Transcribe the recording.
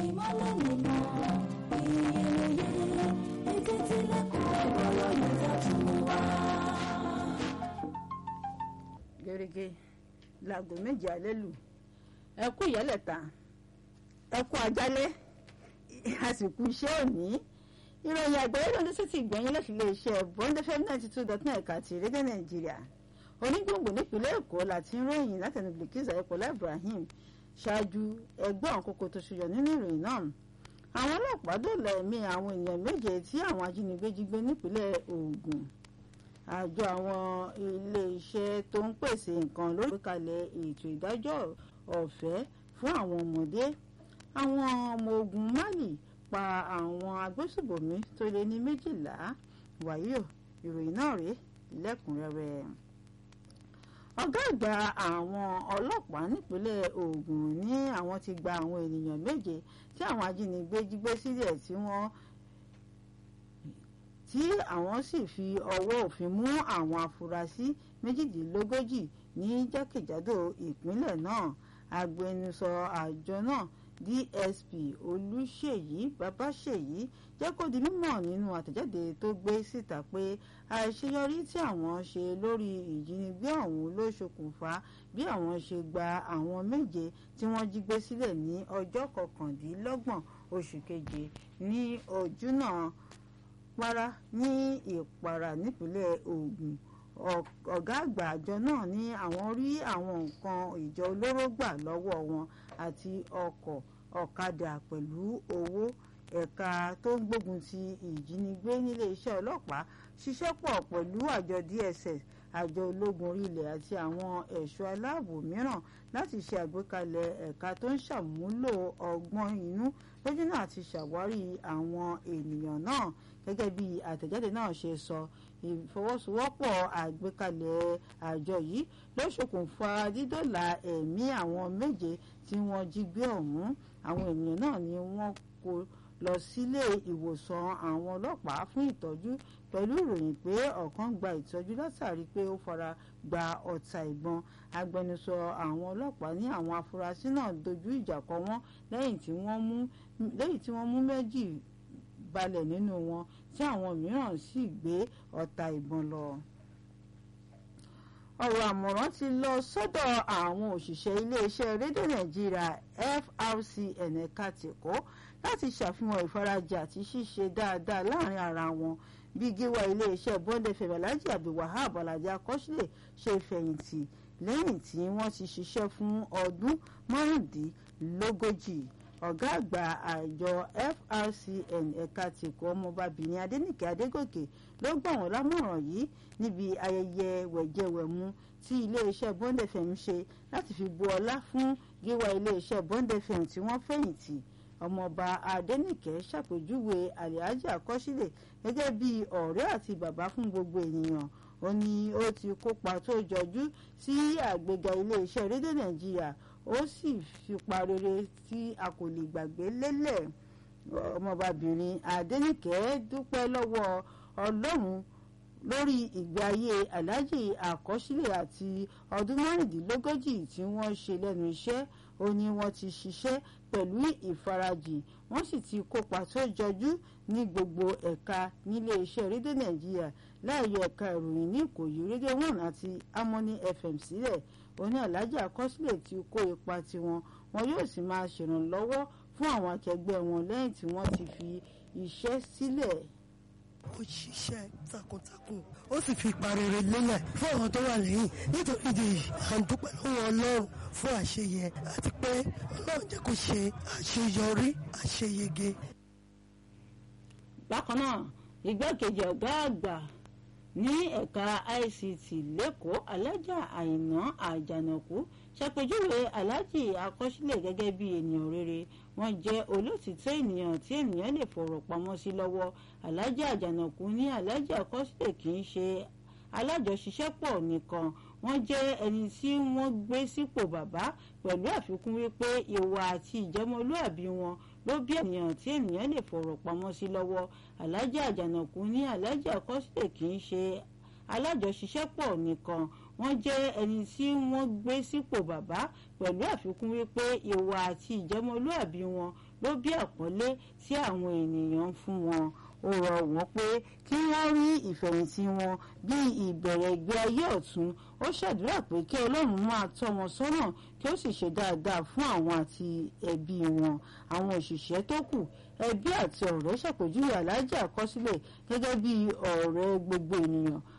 ìmọ́lẹ̀ nínú ìyẹ̀yẹ̀ ètò ìtìlẹ̀kùn ọ̀rọ̀ lọ́yẹ̀ tó tún wá. gẹ́gẹ́ láago méje alẹ́ lù ẹ kú ìyálẹ̀ta ẹ kú ajálẹ̀ àsìkò iṣẹ́ òní ìròyìn àgbáyé ló ń dé sétí ìgbẹ̀yìn láti ilé iṣẹ́ bond fm ninety two dot nine ẹ̀ka ti rédíò nàìjíríà onígbòǹgbò nípínlẹ̀ èkó láti ń ròyìn látẹnu bilkis ayọ̀pọ̀lá ibrahim ṣáájú ẹgbẹ́ àwọn kókó tó ṣùyọ nínú ìròyìn náà àwọn ọlọ́pàá dòòlà ẹ̀mí àwọn èèyàn méje tí àwọn ajínigbé jí gbé nípínlẹ̀ ògùn àjọ àwọn iléeṣẹ́ tó ń pèsè nǹkan lórí ìgbékalẹ̀ ètò ìdájọ́ ọ̀fẹ́ fún àwọn ọmọdé àwọn ọmọ ogun mali pa àwọn agbésùbọ̀mí tó lé ní méjìlá wàyíò ìròyìn náà rèé lẹ́kùnrẹ́rẹ́ ọ̀gá àgbà àwọn ọlọ́pàá nípínlẹ̀ Ògùn ní àwọn ti gba àwọn ènìyàn méje tí àwọn ajínigbé jí gbé sílẹ̀ tí wọ́n tí àwọn sì fi ọwọ́ òfin mú àwọn afurasí méjìdínlógójì ní jákèjádò ìpínlẹ̀ náà agbẹnusọ àjọ náà DSP Olúṣèyí Babáṣèyí jẹ́ kó di mímọ̀ nínú àtẹ̀jáde tó gbé síta pé àìṣeyọrí tí àwọn ṣe lórí ìjínigbé ọ̀hún ló ṣokùnfà bí àwọn ṣe gba àwọn méje tí wọ́n jí gbé sílẹ̀ ní ọjọ́ kọkàndínlọ́gbọ̀n oṣù keje ní ojúnà para ní ìpara nípínlẹ̀ Ògùn ọ̀gá àgbà àjọ náà ní àwọn rí àwọn nǹkan ìjọ olóró gbà lọ́wọ́ wọn àti ọkọ̀ ọ̀kadà pẹ̀lú owó ẹ̀ka tó ń gbógun ti ìjínigbé nílé iṣẹ́ ọlọ́pàá ṣiṣẹ́ pọ̀ pẹ̀lú àjọ DSS àjọ ológun orílẹ̀ àti àwọn ẹ̀ṣọ́ aláàbò mìíràn láti ṣe àgbékalẹ̀ ẹ̀ka tó ń ṣàmúlò ọgbọ́n inú lójú náà ti ṣàwárí àwọn ènìyàn náà gẹ́gẹ́ bí àtẹ̀jáde náà ṣe sọ ìfọwọ́sowọ́pọ̀ àgbékalẹ̀ àjọ yìí ló ṣokùnfà dídọ́là ẹ̀mí àwọn méje tí wọ́n jí gbé ọ̀hún àwọn ènìyàn náà ni wọ́n kó lọ sílé ìwòsàn àwọn ọlọ́pàá fún ìtọ́jú pẹ̀lú ìròyìn pé ọ̀kan gba ìtọ́jú látàrí pé ó fara gba ọ̀tá ìbọn agbẹnusọ àwọn ọlọ́pàá ní àwọn afurasí náà dojú ìjà kọ wọ́n lẹ́yìn tí wọ́n mú méjì balẹ̀ nínú wọn tí àwọn mìíràn sì gbé ọ̀tá ìbọn lọ ọ̀rọ̀ àmọ̀ràn ti lọ sọ́dọ̀ àwọn òṣìṣẹ́ iléeṣẹ́ rédíò nàìjíríà FRCN ẹ̀ka tèkó láti ṣàfihàn ìfarajì àti ṣíṣe dáadáa láàrin ara wọn bí gíwá iléeṣẹ́ Bond FM Alhaji Abdulwahab Alhaji Akọ́sílẹ̀ ṣe fẹ̀yìntì lẹ́yìn tí wọ́n ti ṣiṣẹ́ fún ọdún márùndínlógójì ọ̀gá àgbà àjọ FRCN ẹ̀ka tìkọ́ ọmọbabìnrin Adénìkẹ́ Adégòkè ló gbà wọ́n lámọ̀ràn yìí níbi ayẹyẹ wẹ̀jẹwẹ̀mu tí iléeṣẹ́ Bond FM ṣe láti fi bu ọlá fún gíwá iléeṣẹ́ Bond FM tí wọ́n fẹ̀yìntì ọmọọba Adénìkẹ́ ṣàpèjúwe Alhaji Akọ́sílẹ̀ gẹ́gẹ́ bí ọ̀rẹ́ àti bàbá fún gbogbo ènìyàn ó ní ó ti kópa tó jọjú sí àgbéga iléeṣẹ́ rédíò Nàìjíríà ó sì fipá rere tí a kò lè gbàgbé lélẹ̀ ọmọbabìnrin Adénìkẹ́ dúpẹ́ lọ́wọ́ Ọlọ́run lórí ìgbé ayé Alhaji Àkọsílẹ̀ àti ọdún márùndínlógójì tí wọ́n ṣe lẹ́nu iṣẹ́ ó ní wọ́n ti ṣiṣẹ́ pẹ̀lú ìfarajìn wọ́n sì ti kópa tó jọjú ní gbogbo ẹ̀ka nílé iṣẹ́ rédíò Nàìjíríà láàyè ẹ̀ka ìròyìn ní Ìkòyí rédíò one àti Harmony FM sílẹ̀ oní Alhaji Àkọsílẹ̀ ti kó ipa tiwọn wọn yóò sì máa ṣèrànlọ́wọ́ fún àwọn akẹgbẹ́ wọn lẹ́yìn tí wọ́n ti fi iṣẹ́ sílẹ̀. ó ṣiṣẹ́ takuntakun ó sì fi ipa rere lélẹ̀ fún àwọn tó wà lẹ́yìn nítorí ìdí èyí à ń dúpẹ́ lọ́wọ́ Ọlọ́run fún àṣeyẹ àti pé Ọlọ́run jẹ́ kó ṣe àṣeyọrí àṣeyege. bákan náà igbákejì ọ̀gá àgbà ní ẹ̀ka ICT lẹ́kọ̀ọ́ alájà àìná àjànàkú ṣàpèjúwe aláàjì àkọsílẹ̀ gẹ́gẹ́ bí ènìyàn rere wọ́n jẹ́ olótìtọ́ ènìyàn tí ènìyàn lè fọ̀rọ̀ pamọ́ sí lọ́wọ́ aláàjì àjànàkú ní aláàjì àkọsílẹ̀ kì í ṣe alájọṣiṣẹ́pọ̀ nìkan wọ́n jẹ́ ẹni tí wọ́n gbé sípò bàbá pẹ̀lú àfikún wípé ìwà àti ìjẹ́mọlúàbí wọn ló bí ènìyàn tí ènìyàn lè fọ̀rọ̀ pamọ́ sí lọ́wọ́ aláàjì àjànàkú ní aláàjì àkọsílẹ̀ kì í ṣe alájọṣiṣẹ́pọ̀ nìkan wọ́n jẹ́ ẹni tí wọ́n gbé sípò bàbá pẹ̀lú àfikún wípé ìwà àti ìjẹ́mọlúàbí wọn ló bí àpọ́nlé tí àwọn ènìyàn ń fún wọn ó rọ̀ wọ́n pé kí wọ́n rí ìfẹ̀yìntì wọn bí ìbẹ̀rẹ̀ ìgbé ayé ọ̀tun ó ṣàdúrà pé kí ọlọ́run máa tọ́ wọn sọ́nà kí ó sì ṣe dáadáa fún àwọn àti ẹbí wọn àwọn òṣìṣẹ́ tó kù ẹbí àti ọ̀rẹ́ ṣàpèjúwe aláàjì àkọsílẹ̀ gẹ́gẹ́ bí ọ̀rẹ́ gbogbo ènìyàn